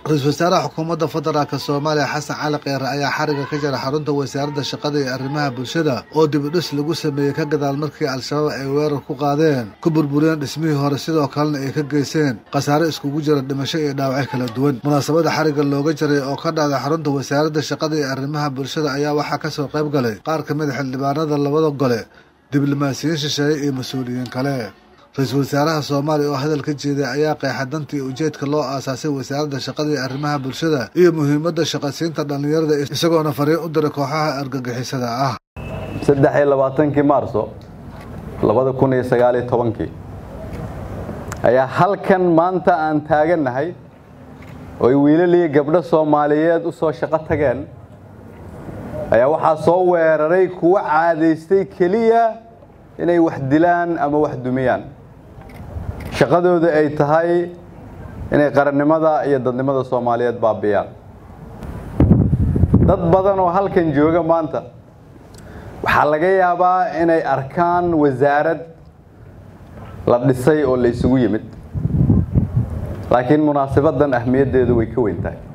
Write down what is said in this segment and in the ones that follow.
ra-iisul wasaaraha xukuumadda federaalk soomaaliya xasan cali kheyre ayaa xariga ka jira xarunta wasaaradda shaqada iyo arrimaha bulshada oo dibidhis lagu sameeyey ka gadaal markii al-shabaab ay weerar ku qaadeen ku burburiyeen dhismihii hore sidoo kalena ay ka geyseen khasaare iskugu jira dhimasho iyo dhaawacyo kala duwan munaasabada xariga looga jaray oo ka dhacday xarunta wasaaradda shaqada iyo arrimaha bulshada ayaa waxaa kasoo qayb galay qaar ka mid a xildhibaanada labada gole diblomaasiyiin shisheeye iyo mas-uuliyiin kale ra-iisul wasaaraha soomaaliya oo hadal ka jeeday ayaa qeexa dantii ujeedka loo aasaasay wasaaradda shaqada iyo arrimaha bulshada iyo muhiimadda shaqasiinta dhallinyarada isagoona fariin u diray kooxaha argagixisada ah saddex iyo labaatankii maarso labada kun iyo sagaaliyo tobankii ayaa halkan maanta aan taagannahay oo ay wiilaliyo gabdho soomaaliyeed u soo shaqo tageen ayaa waxaa soo weeraray kuwa caadaystay keliya inay wax dilaan ama wax dumiyaan shaqadooda ay tahay inay qarannimada iyo dadnimada soomaaliyeed baabiyaan dad badan oo halkan jooga maanta waxaa laga yaabaa inay arkaan wasaarad la dhisay oo la isugu yimid laakiin munaasabaddan ahmiyaddeedu way ka weyn tahay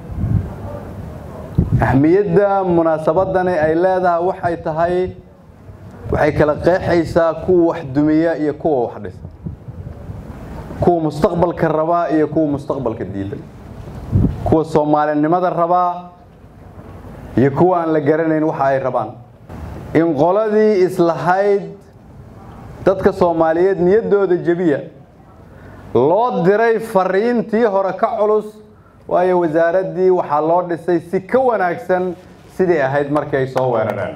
ahmiyadda munaasabadani ay leedahay waxay tahay waxay kala qeexaysaa kuwa wax dumiya iyo kuwa wax dhisa kuwa mustaqbalka rabaa iyo kuwa mustaqbalka diiday kuwa soomaalinimada rabaa iyo kuwa aan la garanayn waxa ay rabaan in qoladii islahayd dadka soomaaliyeed niyaddooda jebiya loo diray fariintii hore ka culus waayo wasaaraddii waxaa loo dhisay si ka wanaagsan sidii ahayd markii ay soo weerareen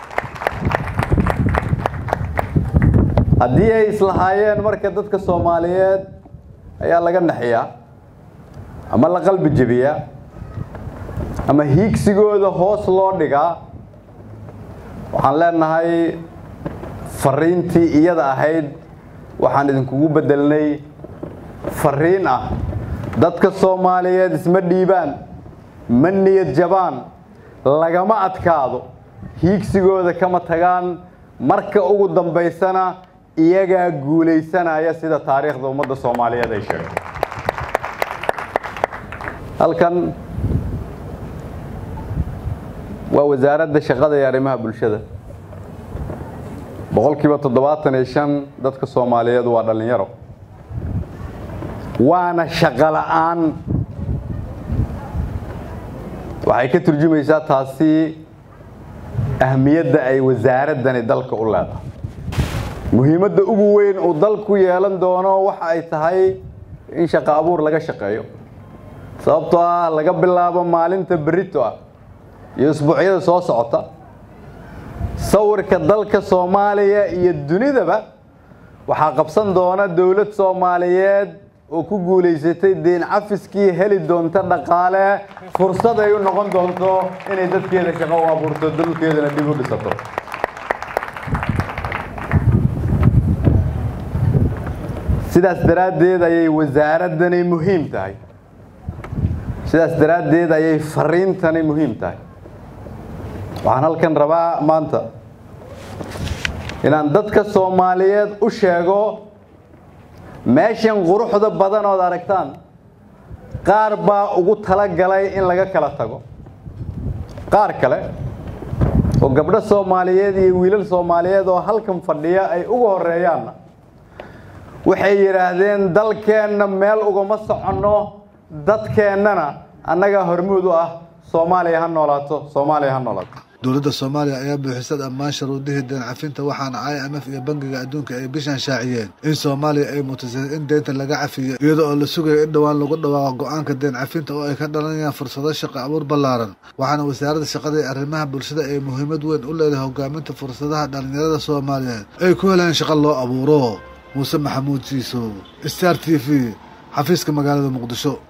haddii ay islahaayeen marka dadka soomaaliyeed ayaa laga naxiyaa ama la qalbi jebiyaa ama hiigsigooda hoos loo dhigaa waxaan leenahay fariintii iyada ahayd waxaan idinkugu bedelnay fariin ah dadka soomaaliyeed isma dhiibaan ma niyad jabaan lagama adkaado hiigsigooda kama tagaan marka ugu dambaysana iyagaa guulaysanaya sida taariikhda ummadda soomaaliyeed ay sheegto halkan waa wasaaradda shaqada iyo arrimaha bulshada boqolkiiba toddobaatan iyo shan dadka soomaaliyeed waa dhallinyaro waana shaqo la'aan waxay ka turjumaysaa taasi ahmiyadda ay wasaaraddani dalka u leedahay muhiimadda ugu weyn uu dalku yeelan doono waxa ay tahay in shaqo abuur laga shaqeeyo sababtoo ah laga bilaabo maalinta berito ah iyo isbuucyada soo socota sawirka dalka soomaaliya iyo dunidaba waxaa qabsan doona dowlad soomaaliyeed oo ku guulaysatay deen cafiskii heli doonta dhaqaale fursad ay u noqon doonto inay dadkeeda shaqo u abuurto dalkeedana dib u dhisato sidaas daraaddeed ayay wasaaraddani muhiim tahay sidaas daraaddeed ayay fariintani muhiim tahay waxaan halkan rabaa maanta inaan dadka soomaaliyeed u sheego meeshan quruxda badan ood aragtaan qaar baa ugu tala galay in laga kala tago qaar kale oo gabdho soomaaliyeed iyo wiilal soomaaliyeed oo halkan fadhiya ay ugu horeeyaanna waxay yidhaahdeen dalkeenna meel ugama soconno dadkeennana annagaa hormuud u ah soomaaliya ha noolaato soomaaliya ha noolaato dowladda soomaaliya ayaa buuxisa dhammaan sharuudihii deen cafinta waxaana i m f iyo bangiga adduunka ay bishan shaaciyeen in soomaaliya ay mutasay in deynta laga cafiyo iyada oo la sugayo in dhowaan lagu dhawaaqo go-aanka deen cafinta oo ay ka dhalanayaan fursado shaqo abuur ballaaran waxaana wasaaradda shaqada iyo arrimaha bulshada ay muhiimad weyn u leedahay hogaaminta fursadaha dhallinyarada soomaaliyeed ay ku helaan shaqo loo abuuro muuse maxamuud jiisow star t v xafiiska magaalada muqdisho